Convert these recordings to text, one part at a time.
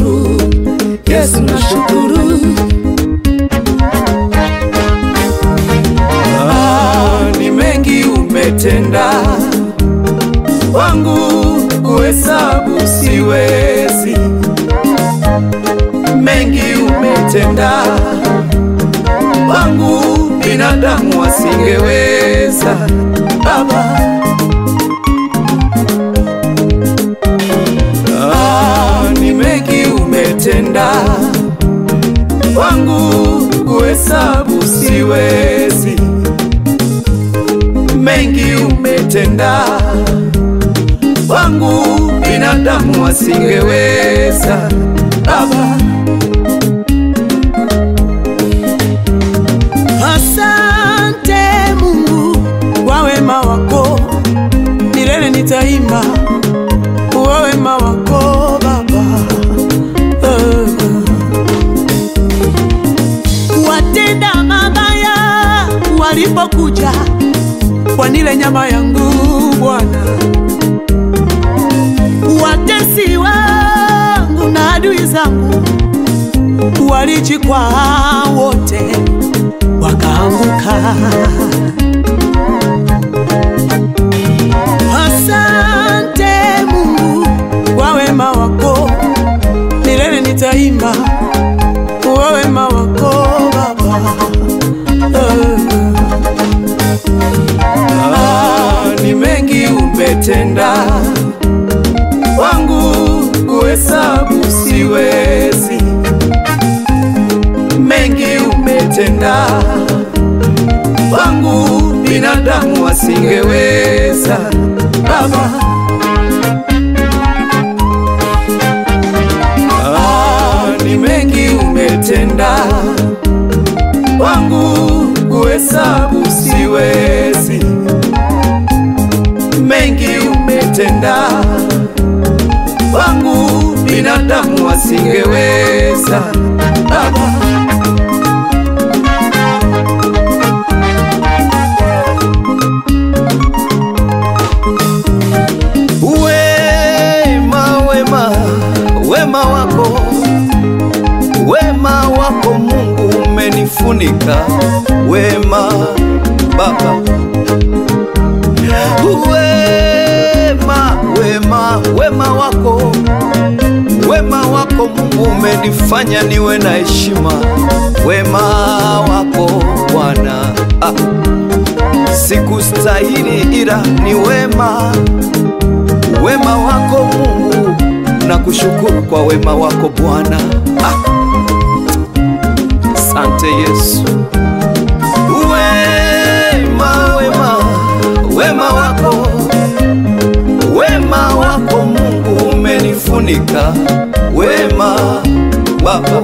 nashukuru Yesu, nashukuru Ah, ni mengi umetenda wangu, kuhesabu siwezi. Mengi umetenda wangu, binadamu wasingeweza. Baba, ah, ni mengi umetenda wangu, kuhesabu siwezi. Mengi umetenda wangu, binadamu wasingeweza. Baba, Asante Mungu kwa wema wako, milele nitaimba kwa wema wako Baba. Eh. Watenda mabaya walipokuja wanile nyama yangu Bwana, watesi wangu na adui zangu walijikwa wote wakaanguka. Asante Mungu kwa wema wako, milele nitaimba kwa wema wako Baba. Eh. ah, ni mengi umetenda wangu, kuhesabu siwezi. Mengi umetenda wangu, binadamu wasingeweza. Baba, ah, ni mengi umetenda wangu, kuhesabu siwezi. Mengi umetenda wangu, binadamu wasingeweza. Baba, Wema, wema, wema wako, wema wako Mungu umenifunika, wema Baba. Wema, wema, wema wako, wema wako Mungu umenifanya niwe na heshima, wema wako Bwana. Ah, sikustahili ila ni wema wema wako Mungu, na kushukuru kwa wema wako Bwana. Ah, Asante Yesu. Wema, wema, wema wako, wema wako Mungu umenifunika, wema Baba.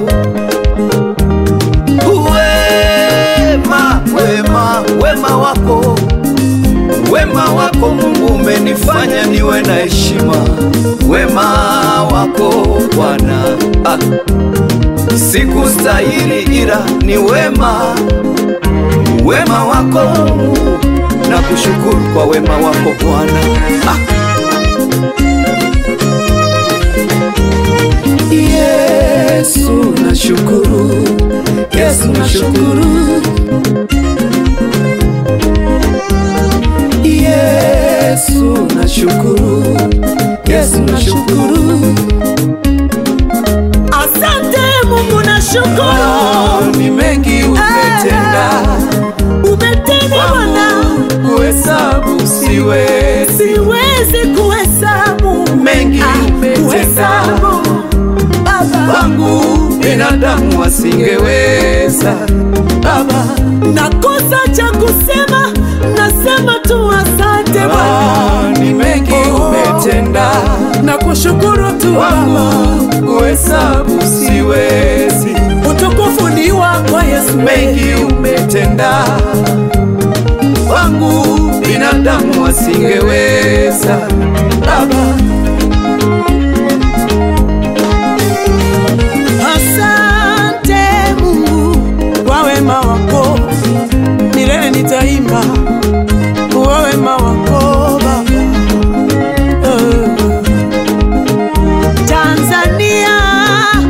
Wema, wema, wema wako Wema wako Mungu umenifanya niwe na heshima, wema wako Bwana. Ah, sikustahili ila ni wema, wema wako Mungu, na kushukuru kwa wema wako Bwana. Ah, Yesu nashukuru, Yesu nashukuru, Yesu nashukuru, Yesu nashukuru. Asante Mungu, nashukuru Ah, ni mengi umetenda umetenda Bwana, wangu, kuhesabu siwezi. siwezi kuhesabu Mengi Ah, umetenda. kuhesabu. Baba, wangu, binadamu wasingeweza. Baba, nakosa cha kusema, nasema tu asante Bwana, ah, ni mengi umetenda na kushukuru tu Baba, wangu, kuhesabu siwezi. utukufu ni wako Yesu. Mengi umetenda wangu, binadamu wasingeweza. Baba, Asante Mungu kwa wema wako, milele nitaimba kwa wema wako Baba. Eh. Tanzania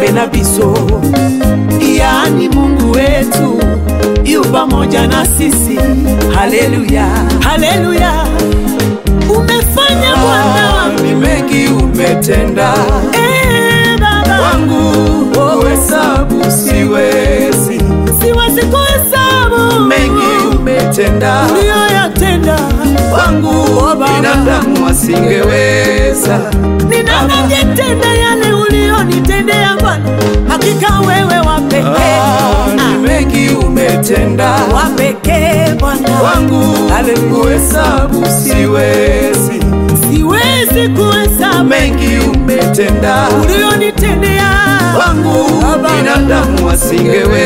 aliye na biso, yaani Mungu wetu yu pamoja na sisi. Haleluya, haleluya, umefanya Bwana wangu ni mengi umetenda Eh, Baba wangu, kuhesabu siwezi. siwezi kuhesabu Mengi umetenda uliyoyatenda wangu, Oh, Baba. binadamu wasingeweza. ni nani angetenda yale uliyonitendea Bwana? Hakika wewe wa pekee, Ah, ni Ah, mengi umetenda wa pekee Bwana wangu, Haleluya. kuhesabu siwezi. siwezi kuhesabu Mengi umetenda uliyonitendea wangu, Baba. binadamu wasingeweza.